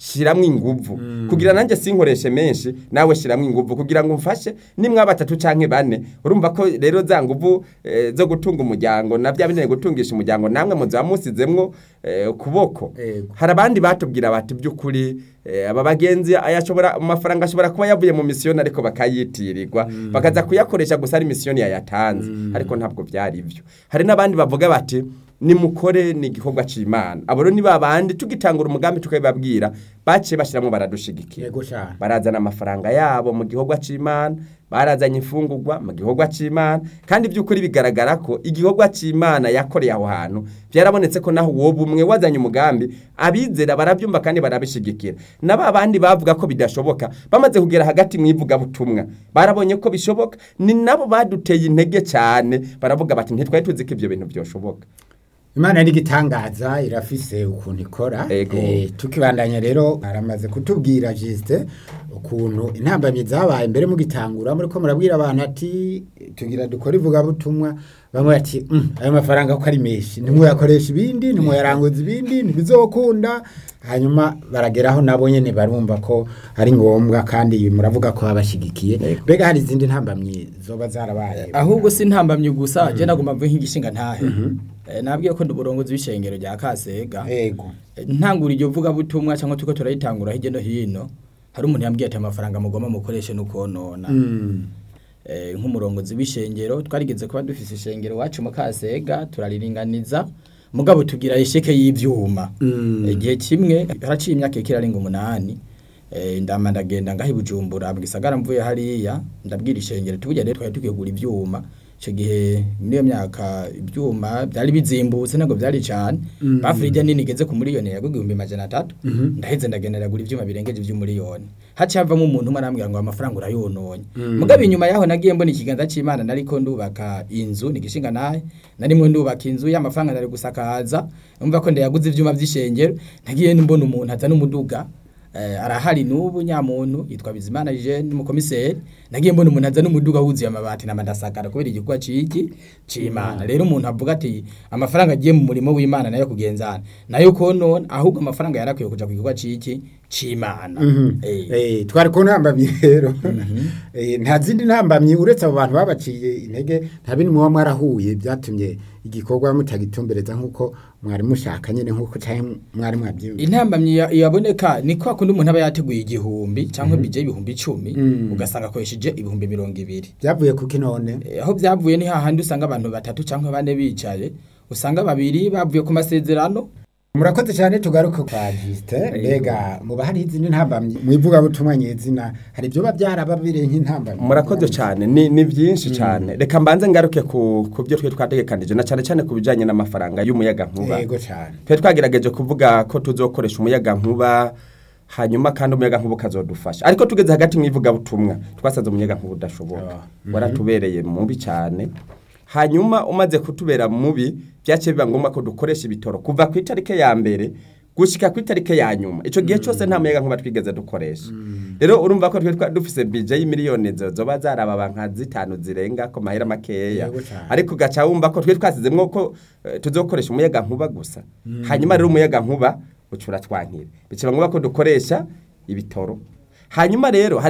shiramwo inguvu kugira nanjye sinkoreshe menshi nawe shiramwo inguvu kugira ngo umfashe nimwa batatu canke bane urumva ko rero za nguvu eh, zo gutunga umuryango na bya binene gutungisha umuryango namwe muza musizemwo eh, ukuboko Ego. hari abandi batubwira bati by'ukuri eh, aba bagenzi ayashobora amafaranga ashobora kuba yavuye mu misiyoni ariko bakayitirirwa bakaza kuyakoresha gusa ari misiyoni yayatanze ariko ntabwo byari ibyo hari n'abandi bavuga bati nimukore ni igikorwa c'imana abo rero ni babandi tugitangura umugambi tukabibabwira baciye bashiramwo baradushigikira yego cyane barazana amafaranga yabo mu gikorwa c'imana barazanye imfungurwa mu gikorwa c'imana kandi by'ukuri bigaragara ko igikorwa c'imana yakoreye aho hantu byarabonetse ko naho uwo bumwe wazanye umugambi abizera barabyumva kandi barabishigikira na ba bandi bavuga ko bidashoboka bamaze kugera hagati mu ivugabutumwa barabonye ko bishoboka ni nabo baduteye intege cyane baravuga bati ntitwari tuzi ko ibyo bintu byoshoboka imana n'igitangaza irafise ukuntu ikora Ego. Eh, tukibandanya rero aramaze kutubwira jisite ukuntu intambamyi zabaye mbere mugitangura muriko murabwira abantu ati tugira dukora ivugabutumwa bamwe bati "Mm, ayo mafaranga ko ari menshi ntimwayakoresha ibindi ntimwayaranguza ibindi ntibizokunda hanyuma barageraho nabo nyene barumva ko ari ngombwa kandi muravuga ko babashigikiye mbega hari izindi ntambamyi zoba zarabaye ahubwo si ntambamye gusa je nagomba mvuge nk'igishinga ntahe Eh, nabwiye ko ndi uburongozi w'ishengero rya Kasega ego Eh, ntangura iryo vuga butumwa cyangwa tuko turayitangura hirya no hino hari umuntu yambwiye ati amafaranga mugomba mukoreshe nukonona Mm. eh, nk'umurongozi w'ishengero twarigeze kuba dufise ishengero wacu mu Kasega turariringaniza mugabo tugira isheke y'ivyuma Mm. igihe kimwe haraciye imyaka ikirarenga umunani eh, ndama ndagenda ngaho i Bujumbura mu gisagara mvuye hariya ndabwira ishengero tuburya rero twari tugiye kugura ivyuma icyo gihe muri iyo myaka ibyuma byari bizimbutse ntabwo byari cyane bafurije nini igeze ku miliyoni yagwa igihumbi majana atatu ndaheze ndagenda ndagura ibyuma birengeje iby'umuriyoni haciye havamo umuntu umwe arambwira ngo amafaranga urayononye mugabo inyuma yaho nagiye mbona ikiganza cy'imana nariko ndubaka inzu ni igishinga nahe narimwe ndubaka inzu y'amafaranga nari gusakaza numva ko ndayaguze ivyuma vy'ishengero nagiye mbona umuntu azana umuduga eh, arahari n'ubu nyamuntu yitwa Bizimana Jean umukomiseri nagiye mbona umuntu azana umuduga wuzuye amabati na madasakara kubera igikorwa ciki c'Imana rero umuntu avuga ati amafaranga agiye mu murimo w'Imana nayo kugenzana nayo konona ahubwo amafaranga yarakwiye kuja ku gikorwa ciki c'Imana eh Eh, twari ku ntambamyi rero Eh, nta zindi ntambamyi uretse abo bantu babaciye intege nta bindi muba mwarahuye byatumye igikorwa mutagitumbereza nk'uko mwari mushaka nyine nk'uko cyangwa mwari mwabyumva intambamyi ya- yaboneka ni kwa kundi umuntu aba yateguye igihumbi cyangwa bije ibihumbi icumi Mm. ugasanga akoresheje ibihumbi mirongo ibiri byavuye kuki none Eh, aho byavuye ni hahandi usanga abantu batatu cyangwa bane bicaye usanga babiri bavuye ku masezerano murakoze cyane tugaruke kwa Justin mbega muba hari izindi ntambamyi mu ivugabutumwa nyezina hari ibyo biba byarababire nk'intambamyi murakoze cyane ni, ni byinshi cyane reka mbanze ngaruke ku, ku byo twe twategekanije na cyane cyane ku bijyanye n'amafaranga y'umuyaga nkuba yego cyane twe twagerageje kuvuga ko tuzokoresha umuyaga nkuba hanyuma kandi umuyaga nkuba ukazodufasha ariko tugeze hagati mu ivugabutumwa twasanze umuyaga nkuba udashoboka waratubereye mubi cyane hanyuma umaze kutubera mubi byaciye biba ngombwa ko dukoresha ibitoro kuva ku itariki ya mbere gushika ku itariki ya nyuma icyo gihe cyose nta muyaga nkuba twigeze dukoresha rero urumva ko twe twa- dufise bije y'imiliyoni zo- zoba zarababa nka zitanu zirenga ko mahera makeya Yego cane. ariko ugaca wumva ko twe twasizemwo ko eh, tuzokoresha umuyaga nkuba gusa hanyuma rero umuyaga nkuba ucura twankira biciba ngombwa ko dukoresha ibitoro hanyuma rero